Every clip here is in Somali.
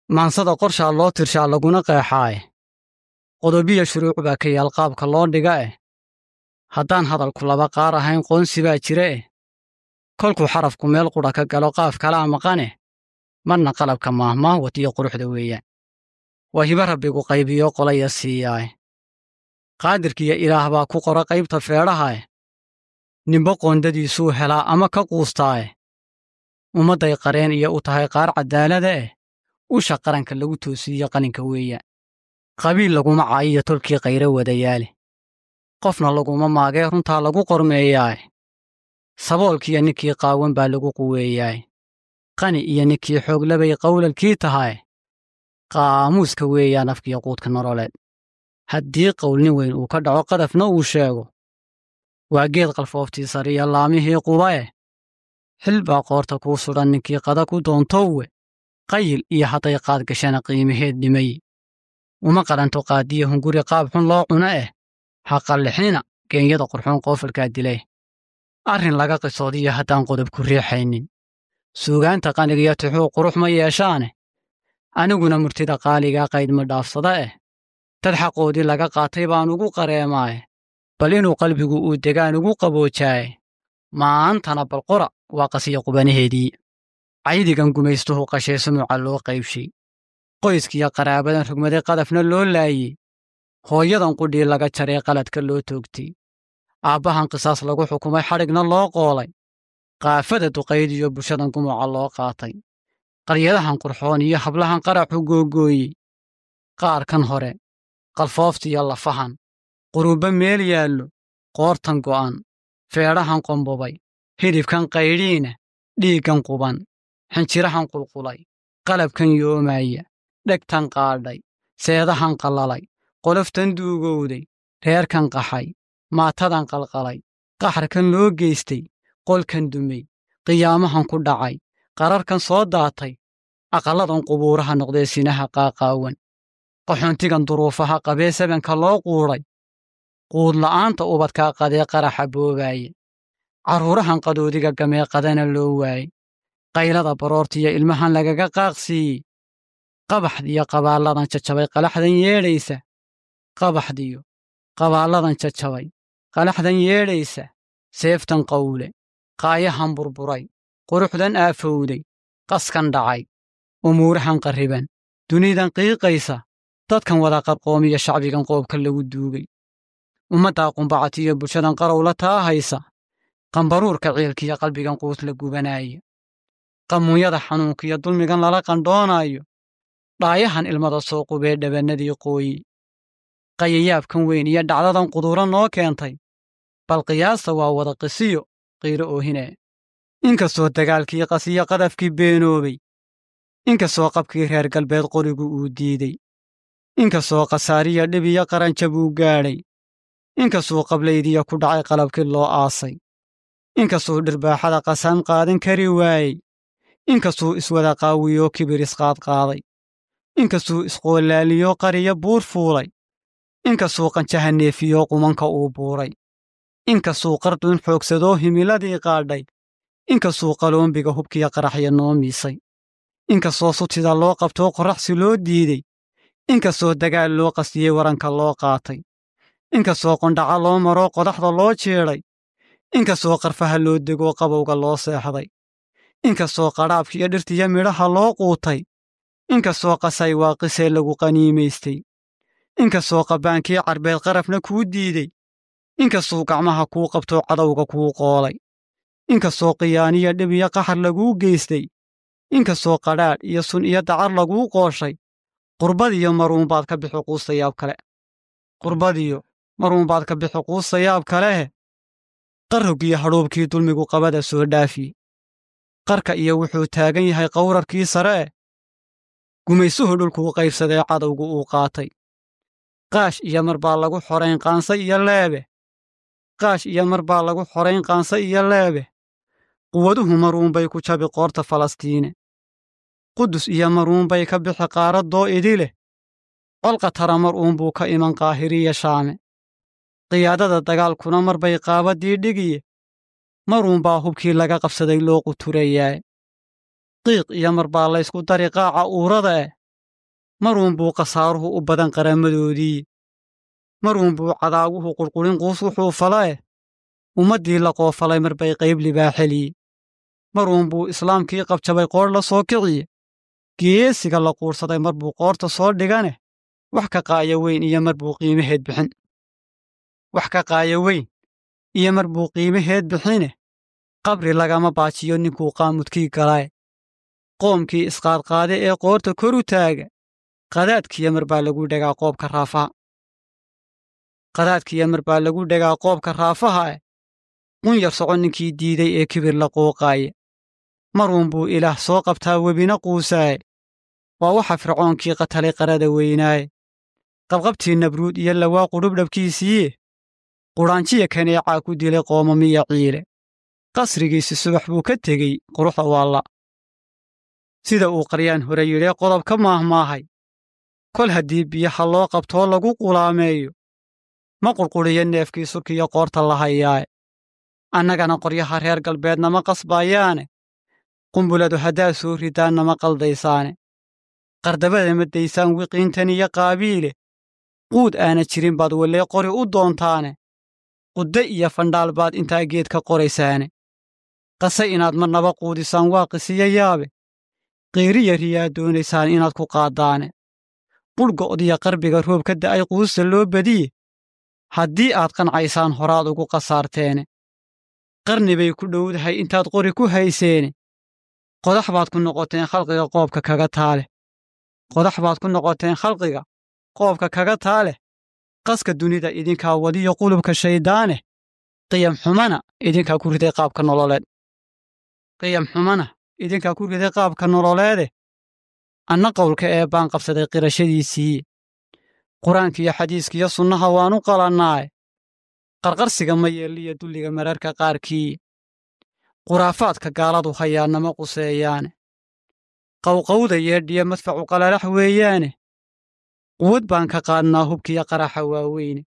maansada qorshaa loo tirshaa laguna qeexaaye qodobiya shuruuc baa ka yaal qaabka loo dhiga eh haddaan hadalku laba qaar ahayn qoonsi baa jira eh kolkuu xarafku meel qudha ka galo qaaf kalaa maqaneh marna qalabka maahmaahwad iyo quruxda weeyaan waa hiba rabbigu qaybiyo qolaya siiyaae qaadirkiiyo ilaah baa ku qora qaybta feedhahae nimbo qoondadiisuu helaa ama ka quustaae ummadday qareen iyo u tahay qaar caddaalada eh usha qaranka lagu toosiiyo qalinka weeyaan qabiil laguma caayiyo tolkii qayro wadayaale qofna laguma maagee runtaa lagu qormeeyaae saboolkiiyo ninkii qaawan baa lagu quweeyaae qani iyo ninkii xooglabay qawlalkii tahae qaamuuska weeyaan afkiyo quudka nololeed haddii qowlnin weyn uu ka dhaco qadafna uu sheego waa geed qalfooftii sariya laamihii qubae xil baa qoorta kuu sudhan ninkii qada ku doontowwe qayil iyo hadday qaad gashana qiimaheed dhimay uma qalanto qaadiya hunguri qaab xun loo cuno eh ha qallixina geenyada qurxoon qoofalkaa dilay arrin laga qisoodiyo haddaan qodob ku riixaynin suugaanta qanigiyo tixuu qurux ma yeeshaane aniguna murtida qaaligaa qaydma dhaafsada eh dad xaqoodii laga qaatay baan ugu qareemaaye bal inuu qalbigu uu degaan ugu qaboojaaye maantana balqora waa qasiya qubanaheedii caydigan gumaystuhu qashee sumuca loo qaybshay qoyskiyo qaraabadan rugmaday qadafna loo laayey hooyadan qudhii laga jaray qaladka loo toogtay aabbahan qisaas lagu xukumay xadhigna loo qoolay qaafada duqaydiyo bulshadan gumuca loo qaatay qaryadahan qurxoon iyo hablahan qaraxu googooyey qaarkan hore qalfooftiyo lafahan quruubba meel yaallo qoortan go'an feedhahan qombobay hidhibkan qaydhiina dhiiggan quban xinjirahan qulqulay qalabkan yoomaya dhegtan qaadhay seedahan qallalay qoloftan duugowday reerkan qaxay maatadan qalqalay qaxarkan loo geystay qolkan dumay qiyaamahan ku dhacay qararkan soo daatay aqalladan qubuuraha noqdee sinaha qaaqaawan qaxoontigan duruufaha qabee sabanka loo quudhay quudla'aanta ubadkaa qadee qaraxa boobaaye carruurahan qadoodiga gamee qadana loo waayey qaylada baroortiyo ilmahan lagaga qaaqsiiyey qabaxdiyo qabaalladan jajabay qalaxdan yeedhaysa qabaxdiyo qabaalladan jajabay qalaxdan yeedhaysa seeftan qawle qaayahan burburay quruxdan aafowday qaskan dhacay umuurahan qarriban dunidan qiiqaysa dadkan wada qarqoomiyo shacbigan qoobka lagu duugay ummaddaa qumbacatiyo bulshadan qarowla taa haysa qambaruurka ciilkiyo qalbigan quus la gubanaaya qamuunyada xanuunkiyo dulmigan lala qandhoonaayo dhaayahan ilmada soo qubee dhabannadii qooyi qayayaabkan weyn iyo dhacdadan quduura noo keentay bal qiyaasta waa wada qisiyo qiiro oohinee inkastoo dagaalkii qasiyo qadafkii beenoobay inkastoo qabkii reer galbeed qorigu uu diidey inkastoo khasaariya dhib iyo qaranjab uu gaadhay inkastuu qablaydiya ku dhacay qalabkii loo aasay inkastuu dhirbaaxada qasaan qaadan kari waayey inkastuu iswada qaawiyoo kibir isqaadqaaday inkastuu isqoolaaliyoo qariyo buur fuulay inkastuu qanjaha neefiyoo qumanka uu buuray inkastuu qarduun xoogsadoo himiladii qaadhay inkastuu qaloombiga hubkiya qaraxya noo miisay inkastoo sutida loo qabtoo qorraxsi loo diidey inkastoo dagaal loo qastiyey waranka loo qaatay inkastoo qondhaca loo maroo qodaxda loo jeedhay inkastoo qarfaha loo degoo qabowga loo seexday inkastoo qadhaabkiiyo dhirtiyo midhaha loo quutay inkastoo qasay waaqisee lagu qaniimaystay inkastoo qabbaankii carbeed qarafna kuu diidey inkastuu gacmaha kuu qabtoo cadowga kuu qoolay inkastoo qiyaaniyo dhib iyo qaxar laguu geystay inkastoo qadhaadh iyo sun iyo dacar laguu qooshay qurbadiyo maruunbaad ka bixi quustayaab kale qurbadiyo maruunbaad ka bixi quustayaab kaleh qarroggiyo hadhuubkii dulmigu qabada soo dhaafiye qarka iyo wuxuu taagan yahay qawrarkii sare eh gumaysuhu dhulkuu qaybsadee cadowgu uu qaatay qaash iyo mar baa lagu xorayn qaanse iyo leebe qaash iyo mar baa lagu xorayn qaanse iyo leebe quwaduhu maruunbay ku jabi qoorta falastiine qudus iyo maruunbay ka bixi qaaraddoo idi leh colqa tara mar uunbuu ka iman qaahiriya shaame qiyaadada dagaalkuna mar bay qaabaddii dhigiye maruunbaa hubkii laga qabsaday loo quturayaae qiiq iyo mar baa laysku dari qaaca uurada eh maruunbuu khasaaruhu u badan qaramadoodii maruunbuu cadaaguhu qurqurin quus wuxuu falae ummaddii la qoofalay mar bay qayb libaaxeliye maruunbuu islaamkii qabjabay qoodh la soo kiciye geesiga la quursaday mar buu qoorta soo dhigane wax ka qaaya weyn iyo mar buu qiimaheed bixin wax ka qaaya weyn iyo mar buu qiimaheed bixine qabri lagama baajiyo ninkuu qaamudkii galae qoomkii isqaadqaade ee qoorta kor u taaga qadaadkiya mar baa lagu dhegaa qoobka raafaha qadaadkiya mar baa lagu dhegaa qoobka raafaha eh qun yar soco ninkii diiday ee kibir la qooqaaye maruunbuu ilaah soo qabtaa webina quusaaye waa waxa fircoonkii qatalay qarada weynaaye qabqabtii nabruud iyo lawaa qudhubdhabkiisiiye qudhaanjiya kaneecaa ku dilay qoomamiya ciile qasrigiisi subax buu ka tegey quruxda waalla sida uu qaryaan hore yidhee qodob ka maahmaahay kol haddii biyaha loo qabtoo lagu qulaameeyo ma qurqudhiyo neefkii surkiyo qoorta la hayaae annagana qoryaha reer galbeednama qasbaayaane qumbuladu haddaad soo ridaannama qaldaysaane qardabada ma daysaan wiqiintan iyo qaabiile quud aana jirin baad wellee qori u doontaane qudde iyo fandhaal baad intaa geed ka qoraysaane qase inaad marnaba quudisaan waa qisiyo yaabe qiiriya riyaad doonaysaan inaad ku qaaddaane budhgo'diya qarbiga roob ka da'ay quusta loo badiye haddii aad qancaysaan horaad ugu qasaarteene qarni bay ku dhowdahay intaad qori ku hayseene qodax baad ku noqoteen khalqiga qoobka kaga taale qodax baad ku noqoteen khalqiga qoobka kaga taaleh qaska dunida idinkaa wadiyo qulubka shayddaaneh qiyam xumana idinkaa ku riday qaabka nololeed qiyam xumana idinkaa ku riday qaabka nololeede anna qowlka ee baan qabsaday qirashadiisii qur-aankiiyo xadiiskiyo sunnaha waanu qalannaaye qarqarsiga ma yeelliyo dulliga mararka qaarkii khuraafaadka gaaladu hayaannama quseeyaane qawqawda yeedhiya madfacu qalalax weeyaane quwad baan ka qaadnaa hubkiyo qaraxa waaweyne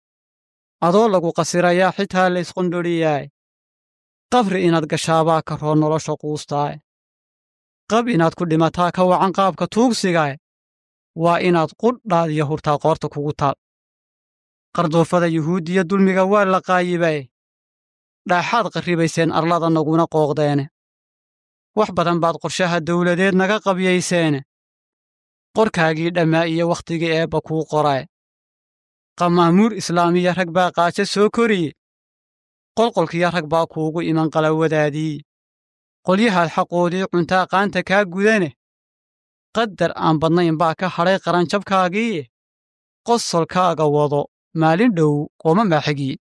adoo lagu qasirayaa xitaa laysqondhoriyaaye qabri inaad gashaabaa ka roo nolosha quustaaye qab inaad ku dhimataa ka wacan qaabka tuugsigaaye waa inaad qudhaad iyo hurtaa qoorta kugu taal qardoofada yuhuuddiya dulmiga waa la qaayibaye dhaaxaad qarribayseen arlada naguna qooqdeene wax badan baad qorshaha dawladeed naga qabyayseene qorkaagii dhammaa iyo wakhtigii eebba kuu qorae qamaamuur islaamiya rag baa qaajo soo koriye qolqolkiyo rag baa kuugu iman qalawadaadii qolyahaad xaqoodii cuntaa qaanta kaa gudane qadar aan badnayn baa ka hadhay qaranjabkaagiiye qosolkaaga wado maalin dhow qooma maaxigiye